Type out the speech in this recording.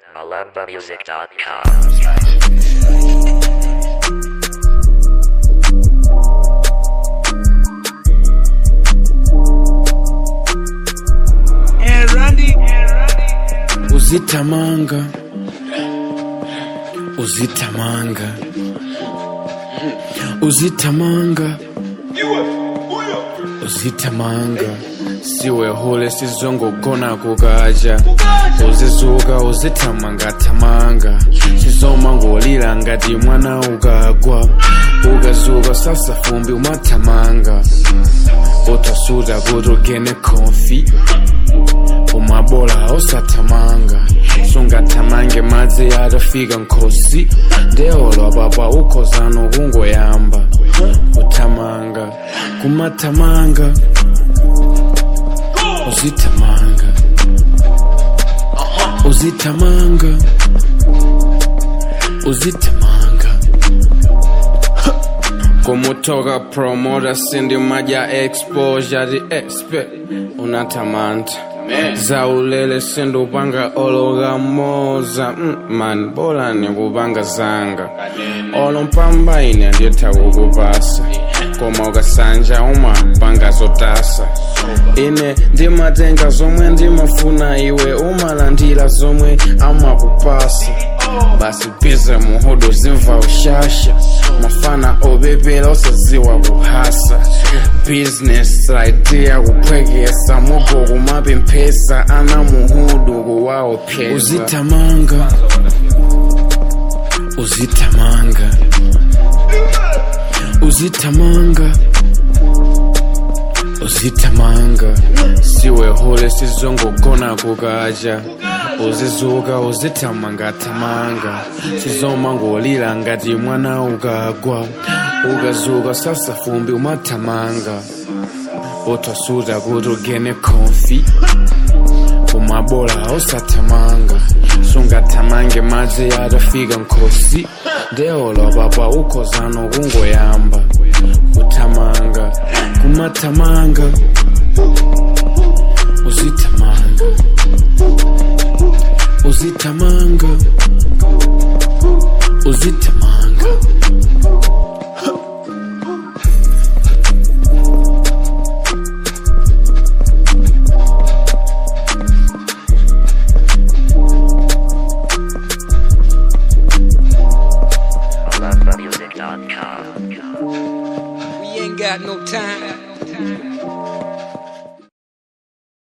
malambamusic.com. And Randy, uzitamanga uzitamanga uzitamanga uzitamanga siwe hule sizongogona kukaja uzizuka uzitamangatamanga sizoma ngolila ngati mwana ukagwa ukazuka sasa fumbi umatamanga utasuta kuti ugene konfi umabola usatamanga sungatamange madzi atafika nkhosi ndeolwa papa ukhozano kungoyamba kutamanga kumatamanga uzitamanga uzitamanga uzitamanga kumutoka promota sindi maja exposure di expert unatamanta zaulele sindupanga ologa moza mm, man bola nikupanga zanga olo mpamba ine nditha kukupasa koma ukasanja umapanga zotasa ine ndimatenga zomwe ndimafuna iwe umalandira zomwe amakupasa basi bize muhudu zimva ushasha mafana opepela usaziwa kuhasa business idea kuphwekesa mugo kumapemphesa ana muhudu kuwaopheza uzitamanga uzitamanga uzitamanga uzitamanga siwe hule sizongogona kukaja uzizuka uzitamangatamanga sizoma ngolila ngati mwana ukagwa ukazuka sasa fumbi umatamanga utasuta kuti ugene konfi umabola usatamanga sungatamange madzi atafika nkhosi ndeolwa papa ukhozano kungoyamba kutamanga kumatamanga uzitamanga uzitamanga